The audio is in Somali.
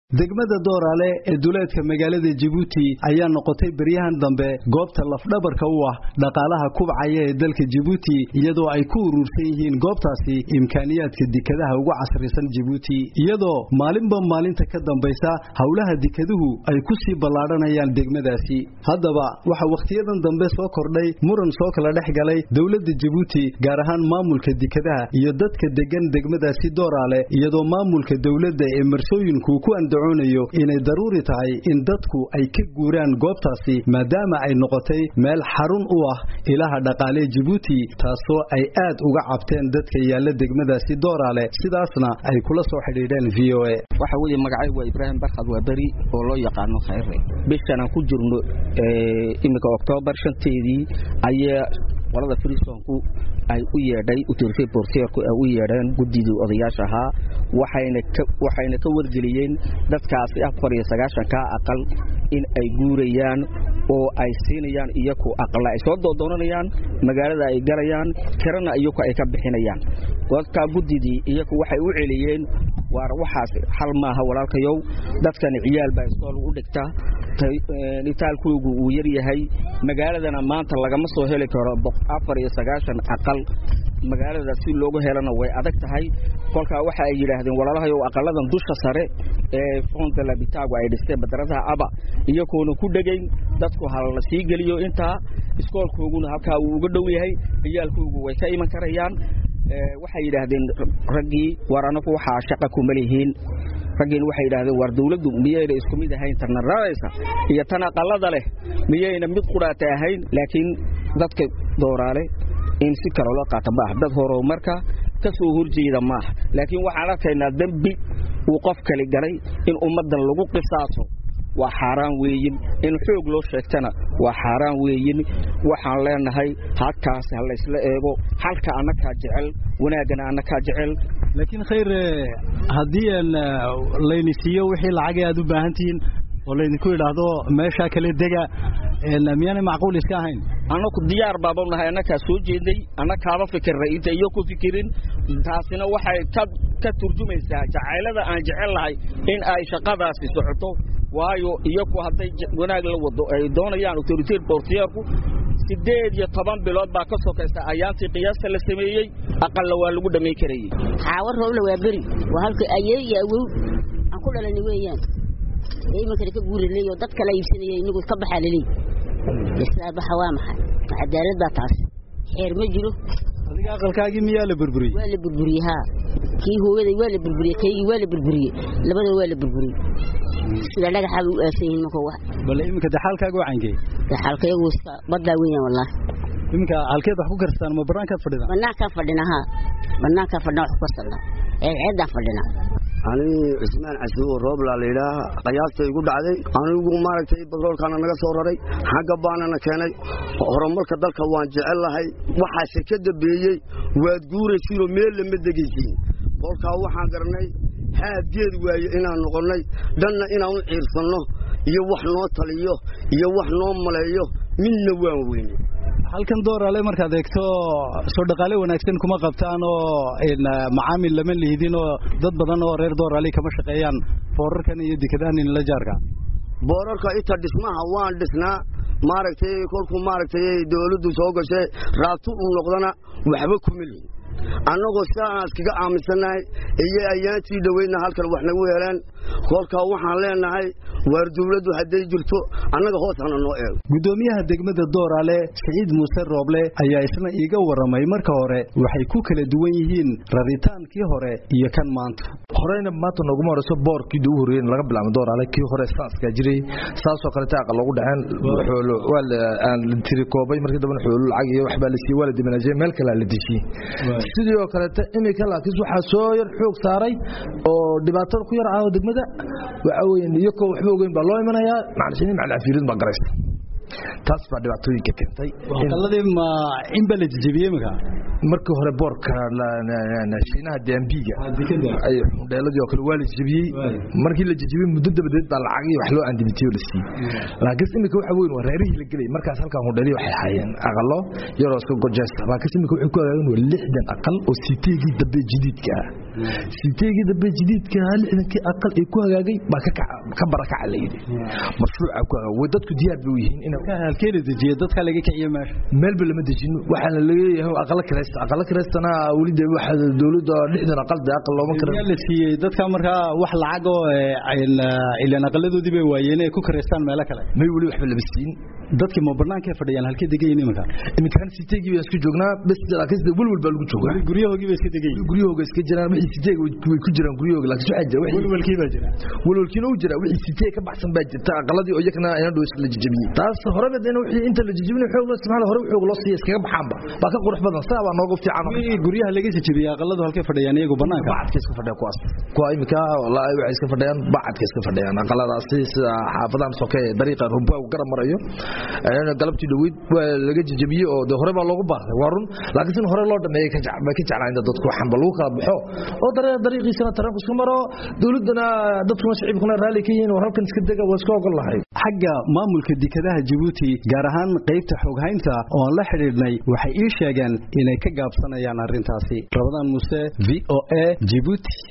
degmada dooraale ee duleedka magaalada jabuuti ayaa noqotay beryahan dambe goobta lafdhabarka u ah dhaqaalaha kubcaya ee dalka jabuuti iyadoo ay ku urursan yihiin goobtaasi imkaaniyaadka dikadaha ugu casrisan jabuuti iyadoo maalinba maalinta ka dambaysa howlaha dikaduhu ay ku sii ballaadhanayaan degmadaasi haddaba waxaa wakhtiyadan dambe soo kordhay muran soo kala dhex galay dowladda jabuuti gaar ahaan maamulka dikadaha iyo dadka degan degmadaasi dooraale iyadoo maamulka dowladda ee marsooyinku ku andacoonayo inay daruuri tahay in dadku ay ka guuraan goobtaasi maadaama ay noqotay meel xarun u ah ilaha dhaqaalee jabuuti taasoo ay aad uga cabteen dadka yaalla degmadaasi dooraale sidaasna ay kula soo xidhiidheen v o a waxa weeye magacay waa ibraahim barkhad waa beri oo loo yaqaano khayre bishan aan ku jirno iminka oktoobar shanteedii ayaa qolada friisonku ay u yeedhay utirfe borteerku ay u yeedheen guddidii odayaasha ahaa waxayna ka wargeliyeen dadkaasi afar iyo sagaashankaa aqal in ay guurayaan oo ay siinayaan iyaku aqala ay soo doodoonanayaan magaalada ay galayaan kirana iyaku ay ka bixinayaan dadkaa guddidii iyaku waxay u celiyeen waar waxaas xal maaha walaalkayow dadkani ciyaal baa iskool u dhigta itaalkoogu uu yar yahay magaaladana maanta lagama soo heli karo afar iyo sagaashan aqal magaalada si loogu helana way adag tahay kolkaa waxa ay yidhaahdeen walaalahayow aqaladan dusha sare ee fondalabitaagu ay dhisteen badaradaha aba iyagoona ku dhegayn dadku halala sii geliyo intaa iskoolkooguna halkaa uu uga dhow yahay ciyaalkoogu way ka iman karayaan waxay yidhaahdeen raggii war anagu waxaa shaqa kuma lihiin raggiina waxay yidhahdeen war dawladdu miyayna isku mid ahayn tanna raraysa iyo tan aqalada leh miyayna mid qudhaata ahayn laakiin dadka dooraale in si kale loo qaata maaha dad horumarka ka soo horjeeda maaha laakiin waxaan arkaynaa dembi uu qof kali galay in ummaddan lagu qisaaso waa xaaraan weeyin in xoog loo sheegtana waa xaaraan weeyin waxaan leenahay halkaasi ha laysla eego halka annakaa jecel wanaaggana annakaa jecel laakiin khayr haddii layni siiyo wixii lacagay aad u baahan tihiin oo laydinku idhaahdo meeshaa kale dega miyaanay macquul iska ahayn annaku diyaar baaba nahay annakaa soo jeednay annakaaba fikirnay inta iyo ku fikirin taasina waxay ka turjumaysaa jacaylada aan jecel lahay in ay shaqadaasi socoto waayo iyaku hadday wanaag la wado ay doonayaan autoriteer bortiyeerku siddeed iyo toban bilood baa ka sokaysa ayaantii qiyaasta la sameeyey aqalla waa lagu dhammayn karayey xaawo roobla waa beri waa halka ayey iyo awow aan ku dhalani weeyaan ee imankana ka guurilay oo dad kala iibsanaya inagu ka baxaa laleey islaa baxa waa maxay cadaalad baa taas xeer ma jiro adiga aqalkaagii miyaa la burburiyey waa la burburiyey haa kii hooyaday waa la burburiyey kaygii waa la burburiyey labadaba waa la burburiyey sida dhagaxaa bay u aasan yihiin marka wax bal iminka daxaalkaaga wacankee daxaalkayagu iska baddaa weeyaan wallaahi iminka halkeed wax ku karstaan ma banaankaad fadhidaan banaankaan fadhina haa banaankaan fadhina wax ku karsanaa ceedceeddaan fadhina anigii cismaan casuubo rooblaa layidhaaha qayaasta igu dhacday anigu maaragtay badroolkaana naga soo raray xagga baanana keenay horumarka dalka waan jecel lahay waxaase ka dambeeyey waad guuraysiinoo meel lama degaysiin kolkaa waxaan garanay haadgeed waaye inaan noqonnay dhanna inaan u ciirsanno iyo wax noo taliyo iyo wax noo maleeyo midna waan weyne halkan dooraale markaad eegto soo dhaqaale wanaagsan kuma qabtaan oo macaamil lama lihdin oo dad badan oo reer dooraale kama shaqeeyaan boorarkan iyo dekadahan inla jaarka boorarka inta dhismaha waan dhisnaa maaragtay kolkuu maaragtay dawladdu soo gashay raabtu u noqdana waxba kuma lihin annagoo sidaa aan iskaga aaminsannahay iyo ayaantii dhoweydna halkan wax nagu heleen kolkaa waxaan leenahay waar dawladdu hadday jirto annaga hoos hana noo eego guddoomiyaha degmada dooraale siciid muuse rooble ayaa isna iiga warramay marka hore waxay ku kala duwan yihiin raritaankii hore iyo kan maanta horeyna maanta nooguma horeyso boorkii ugu horreeyey laga bilaabo dooraale kii hore saaskaa jiray saasoo kaleta aqal loogu dhaceen xoolo waa aan la tiri koobay markii dambana xoolo lacag iyo waxbaa la siiyey waa la dimanajiyey meel kalea la dejiyey sidii oo kaleeta iminka laakiin waxaa soo yar xoog saaray oo dhibaatada ku yar ah oo degmada waxa weeye iyakoo waxba ogeyn baa loo imanayaa macalishini macalcafiirid baa garaysa taas baa dhibaatooyinka keentay aqaladii ma in baa la jejebiyey imika markii hore boorka shiinaha daambiga xundheeladii oo kale waa la jejebiyey markii la jejebiyey muddo dabadeed baa lacagii wax loo andimitiyo la siiyey laakiin imika waxa weyn waa reerihii la gelay markaas halkaa hundheelii waxay hayeen aqalo yaroo iska gojeesta laakiin imika waxay ku hagaageen waa lixdan aqal oo siteegii dambe jadiidka ah siteegii dambe jadiidka lixdankii aqal ee ku hagaagay baa ka barakaca la yidhi mashruuca ku hagaag way dadku diyaar bay u yihiin in halkeena dejiye dadka laga kiciyo meesha meelba lama dejino waxaana laleeyahay aqala kiraysta aqala kiraystana weli de waxa dowladda lixdan aqal de aqal looma kira la siiyey dadka markaa wax lacag oo ilaan aqaladoodii bay waayeen ay ku kiraystaan meelo kale may weli waxba lama siin dadkii ma banaanka fadhiyaan halkee degayin iminka iminkaan siteegii baan isku joognaa bes laakiin sida welwel baa lagu joogaa guryahoogii bay iska degayin guryahooga iska jiraan wixii siteega way ku jiraan guryahooga laakiin waxaa jira welwelkii baa jira welwelkiina uu jira wixii siteeg ka baxsan baa jirta aqaladii oo iyakana ayna dhow la jijabiyey taas horeba dena wixii inta la jijabin xoog loo isticmaala hore xoog loo siiya iskaga baxaanba baa ka qurux badan saa baa noogu fiican guryaha laga jijabiyey aqaladu halkee fadhiyaan iyagu banaanka bacadka iska fadhiya kuwaas kuwa iminka wallaahi waxay iska fadhiyaan bacadka iska fadhiyaan aqaladaasi sida xaafadan soke dariiqa rumba garab marayo galabtii dhaweyd waa laga jijabiyey oo de hore baa loogu baaqday waa run laakiin sin hore loo dhameeyey bay ka jeclaan dadku waxanba lagu kala baxo oo dariiqiisana taranku iska maro dowladdana dadkuna shacibkuna raalli ka yihiin war halkan iska dega waa iska ogol lahay xagga maamulka dekedaha Djibouti gaar ahaan qaybta xoghaynta oo aan la xiriirnay waxay ii sheegeen inay ka gaabsanayaan arrintaasi Rabadaan Muse VOA Djibouti